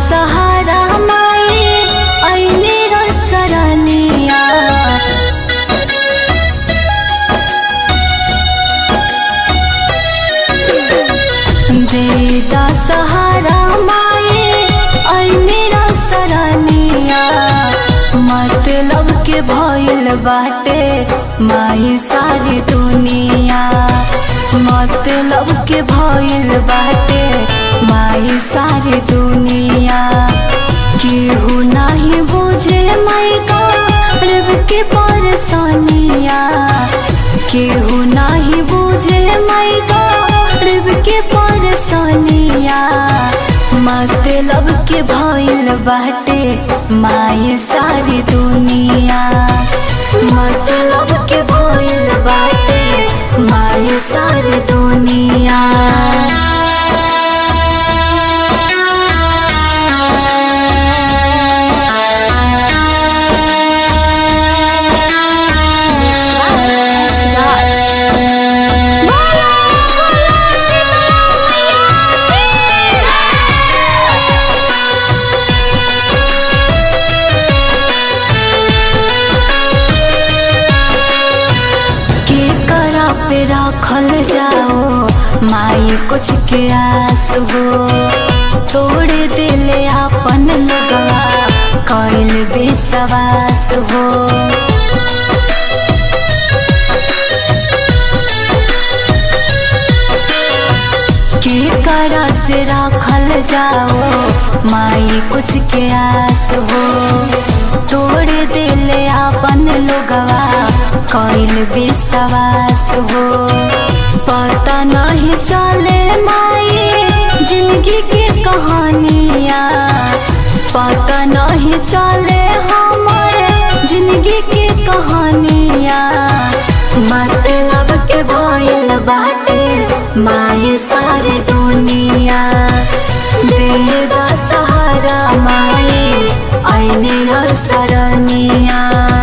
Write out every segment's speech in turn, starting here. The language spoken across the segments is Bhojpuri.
सहारा माई ऐने र सरनिया दे दा सहारा माई ऐने र सरनिया मतलब के भइल बाटे माई सारी दुनिया मतलब के भइल बाटे माई सारी दुनिया केहू नाही बुझे माई गर्व के परेशानिया केहू नाही बुझे माई गर्व के परेशानिया मतलब के भइल बाटे माई सारी दुनिया मतलब के भइल बाटे माई सारी दुनिया के करा पे रखल जाओ माई कुछ के आस हो तोड़े दिले अपन लगवा कैल विश्वास हो के करा से रखल जाओ माई कुछ के आस हो तोड़े दिले अपन लोगवा कैल विश्वास हो पता नहीं चले माई जिंदगी के कहानिया पता नहीं चले हमारे जिंदगी के कहानिया मतलब के भइल बाटे माई सारी दुनिया दे दा सहारा माई ऐने हर सरनिया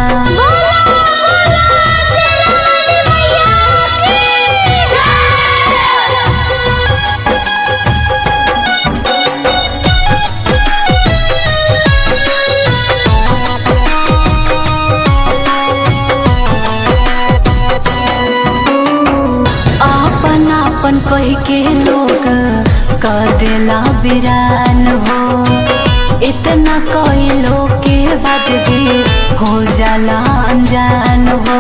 आपन आपन कह के लोग कह देला बिरान हो इतना कहलो के बाद भी हो जाला अनजान हो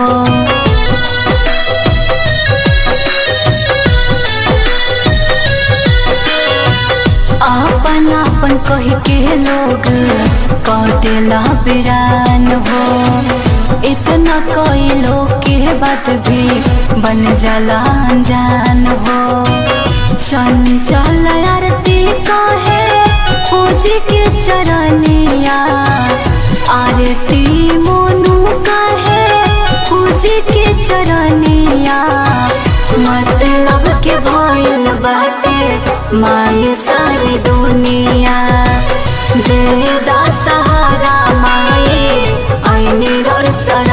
आपन आपन कह के लोग कह देला बिरान हो इतना कहलो के बात भी बन जाला अनजान हो चंचल आरती कहे पूजी के चरनिया आरती मोनू कहे पूजी के चरनिया मतलब के भइल बाटे माई सारी दुनिया दे दा सहारा माई ऐने र